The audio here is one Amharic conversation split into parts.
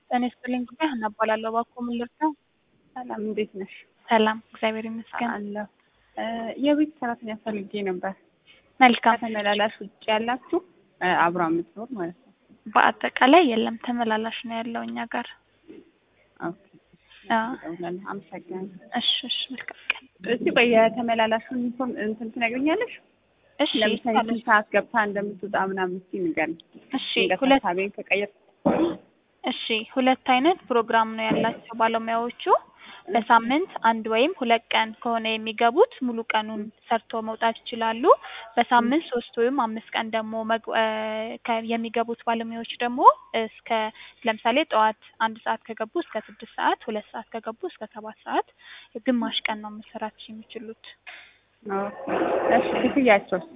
ጤና ይስጥልኝ ጉዳይ ሀና እባላለሁ። እባክዎ ምን ልርዳው? ሰላም እንዴት ነሽ? ሰላም እግዚአብሔር ይመስገን። አለሁ። የቤት ሰራተኛ ፈልጌ ነበር። መልካም። ከተመላላሽ ውጭ ያላችሁ አብራ የምትኖር ማለት ነው። በአጠቃላይ የለም ተመላላሽ ነው ያለው እኛ ጋር። ኦኬ። አዎ። እደውላለሁ። አመሰግናለሁ። እሺ እሺ መልካም ቀን። እስቲ ቆይ የተመላላሹን ኢንፎርም እንትን ትነግሪኛለሽ? እሺ ለምሳሌ ይቻላል። ስንት ሰዓት ገብታ እንደምትወጣ ምናምን እስቲ ንገሪኝ። እሺ ድንገት ሁለት ሀሳቤን ከቀየር እሺ ሁለት አይነት ፕሮግራም ነው ያላቸው ባለሙያዎቹ። በሳምንት አንድ ወይም ሁለት ቀን ከሆነ የሚገቡት ሙሉ ቀኑን ሰርቶ መውጣት ይችላሉ። በሳምንት ሶስት ወይም አምስት ቀን ደግሞ መግ- እ ከ- የሚገቡት ባለሙያዎች ደግሞ እስከ ለምሳሌ ጠዋት አንድ ሰዓት ከገቡ እስከ ስድስት ሰዓት፣ ሁለት ሰዓት ከገቡ እስከ ሰባት ሰዓት ግማሽ ቀን ነው መሰራት የሚችሉት። እሺ ክፍያቸውስ?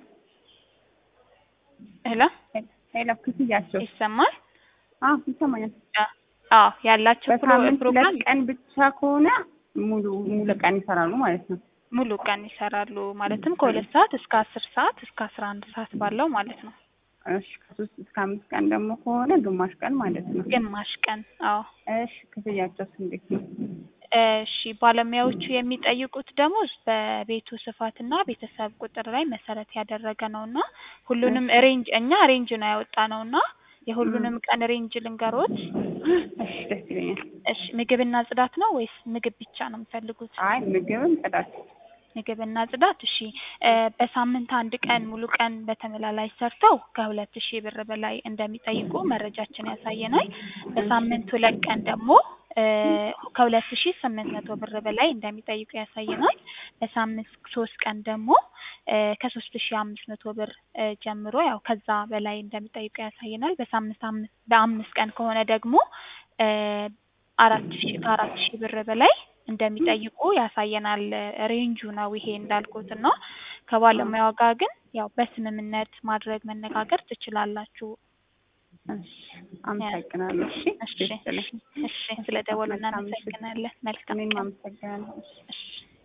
ሄሎ ሄሎ ክፍያቸው? ይሰማል? አዎ ይሰማኛል። አ- አዎ ያላቸው ፕሮ- በሳምንት ፕሮግራም ሁለት ቀን ብቻ ከሆነ ሙሉ ሙሉ ቀን ይሰራሉ ማለት ነው። ሙሉ ቀን ይሰራሉ። ማለትም ከሁለት ሰዓት እስከ አስር ሰዓት እስከ አስራ አንድ ሰዓት ባለው ማለት ነው። እሺ ከሶስት እስከ አምስት ቀን ደግሞ ከሆነ ግማሽ ቀን ማለት ነው። ግማሽ ቀን አዎ። እሺ ክፍያቸውስ እንዴት ነው? እሺ ባለሙያዎቹ የሚጠይቁት ደሞዝ በቤቱ ስፋትና ቤተሰብ ቁጥር ላይ መሰረት ያደረገ ነውና ሁሉንም ሬንጅ እኛ ሬንጅ ነው ያወጣ ነውና የሁሉንም ቀን ሬንጅ ልንገሮት። እሺ ደስ ይለኛል። እሺ ምግብና ጽዳት ነው ወይስ ምግብ ብቻ ነው የሚፈልጉት? አይ ምግብም ጽዳት። ምግብና ጽዳት እሺ እ በሳምንት አንድ ቀን ሙሉ ቀን በተመላላሽ ሰርተው ከሁለት ሺህ ብር በላይ እንደሚጠይቁ መረጃችን ያሳየናል። በሳምንት ሁለት ቀን ደግሞ እ ከሁለት ሺህ ስምንት መቶ ብር በላይ እንደሚጠይቁ ያሳየናል። በሳምንት ሶስት ቀን ደግሞ እ ከሶስት ሺህ አምስት መቶ ብር እ ጀምሮ ያው ከዛ በላይ እንደሚጠይቁ ያሳየናል። በሳምንት አምስት በአምስት ቀን ከሆነ ደግሞ እ አራት ሺህ ከአራት ሺህ ብር በላይ እንደሚጠይቁ ያሳየናል። ሬንጁ ነው ይሄ እንዳልኩት እና ከባለሙያው ጋር ግን ያው በስምምነት ማድረግ መነጋገር ትችላላችሁ። እሺ አመሰግናለሁ። እሺ እሺ ደስ ይለኝ። እሺ ስለ ደወሉ መልካም ምሽት። እናመሰግናለን። መልካም እኔም ቀን። አመሰግናለሁ። እሺ እሺ